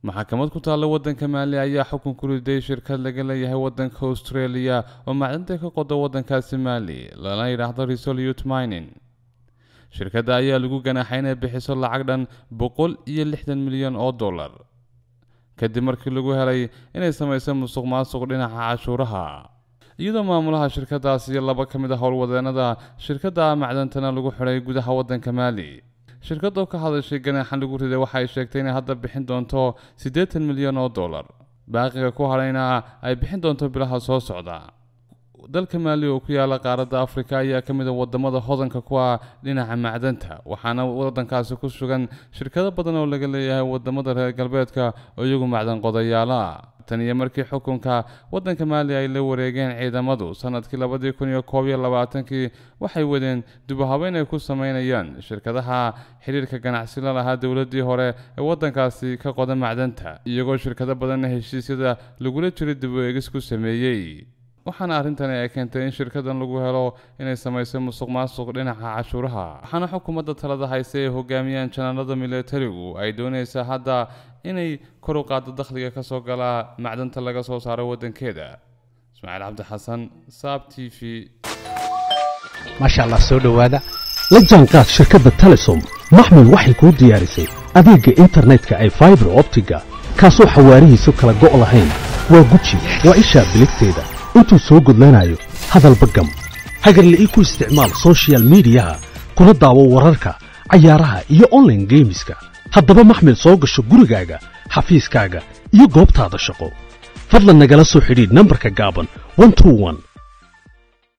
maxkamad ku taalla waddanka maali ayaa xukun ku riday shirkad laga leeyahay waddanka australia oo macdanta ka qoda waddankaasi maali lana yidhaahdo resolute mining shirkadda ayaa lagu ganaaxay inay bixiso lacag dhan boqol iyo lixdan milyan oo dollar kadib markii lagu helay inay samayso musuq maasuq dhinaca cashuuraha iyadoo maamulaha shirkadaas iyo laba ka mid a howlwadeenada shirkadda macdantana lagu xidhay gudaha waddanka maali shirkadoo ka hadashay ganaaxan lagu riday waxa ay sheegtay inay hadda bixin doonto siddeetan milyan oo dollar baaqiga ku hadhayna ay bixin doonto bilaha soo socda dalka maali oo ku yaala qaaradda afrika ayaa ka mid a wadamada hodanka ku ah dhinaca macdanta waxaana waddankaasi ku sugan shirkado badan oo laga leeyahay wadamada reer galbeedka oo iyagu macdan qodayaala tan iyo markii xukunka waddanka maali ay la wareegeen ciidamadu sanadkii labadii kun iyo koob iyo labaatankii waxay wadeen dubahabeyn ay ku sameynayaan shirkadaha xiriirka ganacsi la lahaa dowladdii hore ee waddankaasi ka qoda macdanta iyagoo shirkado badanna heshiisyada lagula jiray dib u eegis ku sameeyey waxaana arrintani ay keentay in shirkadan lagu helo inay samayso musuq maasuq dhinaca cashuuraha waxaana xukuumadda talada hayse ay hogaamiyaan janaalada militarigu ay doonaysaa hadda inay kor u qaado dakhliga ka soo gala macdanta laga soo saaro waddankeeda ismaaciil cabdi xasan saab t v maasha allah soo dhowaada la jaanqaad shirkadda telesom maxmil waxay kuu diyaarisay adeegga internetka ay faibar optiga kaasoo xawaarihiisu kala go' lahayn waa guji waa ishaa biligteeda intuu soo gudlanayo hadalba gam hagarle ii ku isticmaal sochial midiyaha kuna daawo wararka cayaaraha iyo onlaine geemiska haddaba maxmil soo gasho gurigaaga xafiiskaaga iyo goobtaada shaqo fadlan nagala soo xidhiidh nambarka gaaban